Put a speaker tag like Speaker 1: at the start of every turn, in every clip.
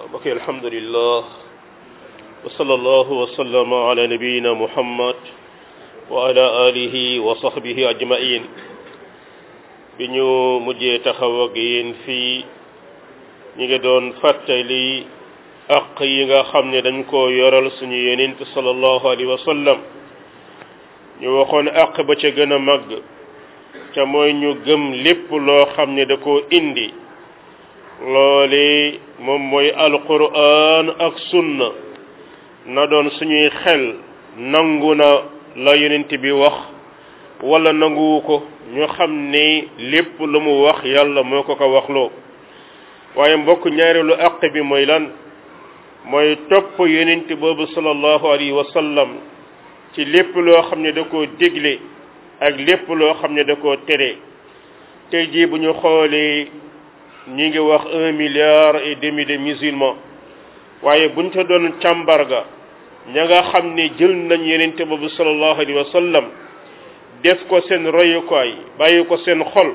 Speaker 1: bokk alhamdulillah wa sallallahu wa sallama ala nabiyina muhammad wa ala alihi wa sahbihi ajmain bi ñu mujjee taxaw ak yéen fii ñi ngi doon fàttali aq yi nga xam ne dañ koo yoral suñu yonent sallallahu alayhi wa sallam ñu waxoon aq ba ca gën a màgg ca mooy ñu gëm lépp loo xam ne da koo indi loole moom mooy alquran ak sunna na doon suñuy xel nangu na la yonent bi wax wala nanguwu ko ñu xam ne lépp lu mu wax yàlla moo ko ko waxloo waaye mbokk ñaareelu àq bi mooy lan mooy topp yonent boobu sallallahu alayhi wa sallam ci lépp loo xam ne da koo digle ak lépp loo xam ne da koo tere tey jii bu ñu xoolee ñi ngi wax un milliard et demi de musulmans waaye buñ ca doon càmbarga ña nga xam ne jël nañ yonent boobu sallallahu alayhi wa sallam def ko seen royukaay bàyyi ko seen xol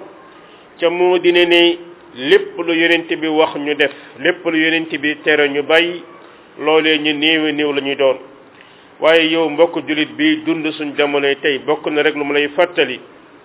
Speaker 1: ca moo dine ne lépp lu yonent bi wax ñu def lépp lu yonent bi tere ñu bàyyi loolee ñu néewi néew la ñuy doon waaye yow mbokk jullit bi dund suñ jamonoy tey bokk na rek lu mu lay fàttali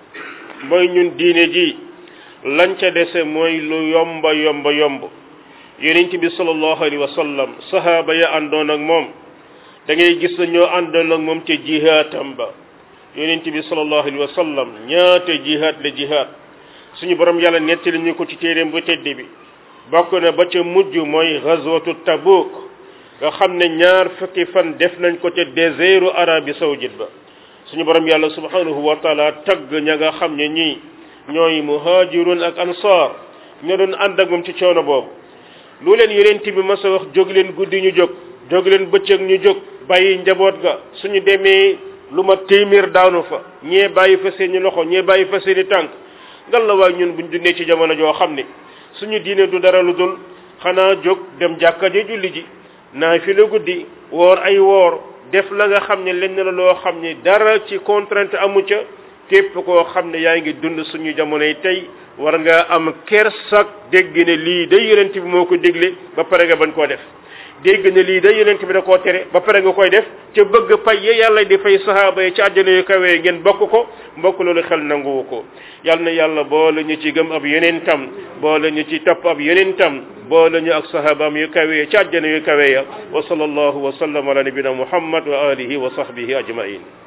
Speaker 1: mooy ñun diine ji lañ ca dese mooy lu yomba yomba yomb yonent bi sallallahu alayhi wa sallam sahaaba ya àndoon ak moom da ngay gis na ñoo àndoon ak moom ca jihaatam ba yonent bi sallallahu alayhi wa sallam ñaata jihaat la jihaat suñu borom yàlla nettali ñu ko ci téeréem bu tedd bi bokk na ba ca mujj mooy ghazwatu tabuk nga xam ne ñaar fukki fan def nañ ko ca désertu Arabie saoudite ba suñu borom yàlla subhanahu wa taala tagg ña nga xam ne ñii ñooy muhajirun ak ansar ñoo doon ànd ak moom ci coono boobu lu leen yonent bi mas a wax jóg leen guddi ñu jóg jóg leen bëccëg ñu jóg bàyyi njaboot ga suñu demee lu ma téeméer daanu fa ñee bàyyi fa seeni loxo ñee bàyyi fa seeni tànk ngal la waay ñun buñ dundee ci jamono joo xam ne suñu diine du dara lu dul xanaa jóg dem jàkka ji julli ji naa fi la guddi woor ay woor def la nga xam ne lenn la loo xam ne dara ci contrainte amu ca képp koo xam ne yaa ngi dund suñu jamonoy tey war nga am kersak dégg ne lii day yonent bi moo ko dégle ba pare nga bañ koo def dégg ne lii day yonent bi da koo tere ba pare nga koy def ca bëgg pay ye yàlla di fay sahaaba yi ci àjjana yu kawee ngeen bokk ko mbokk loolu xel nanguwu ko yal na yàlla boole ñu ci gëm ab yonentam boole ñu ci topp ab yonentam boole ñu ak sahabaam yu kawee ci àjjana yu kawee ya wa sallallahu wa sallam ala nabina muhammad wa alihi wa sahbihi ajmain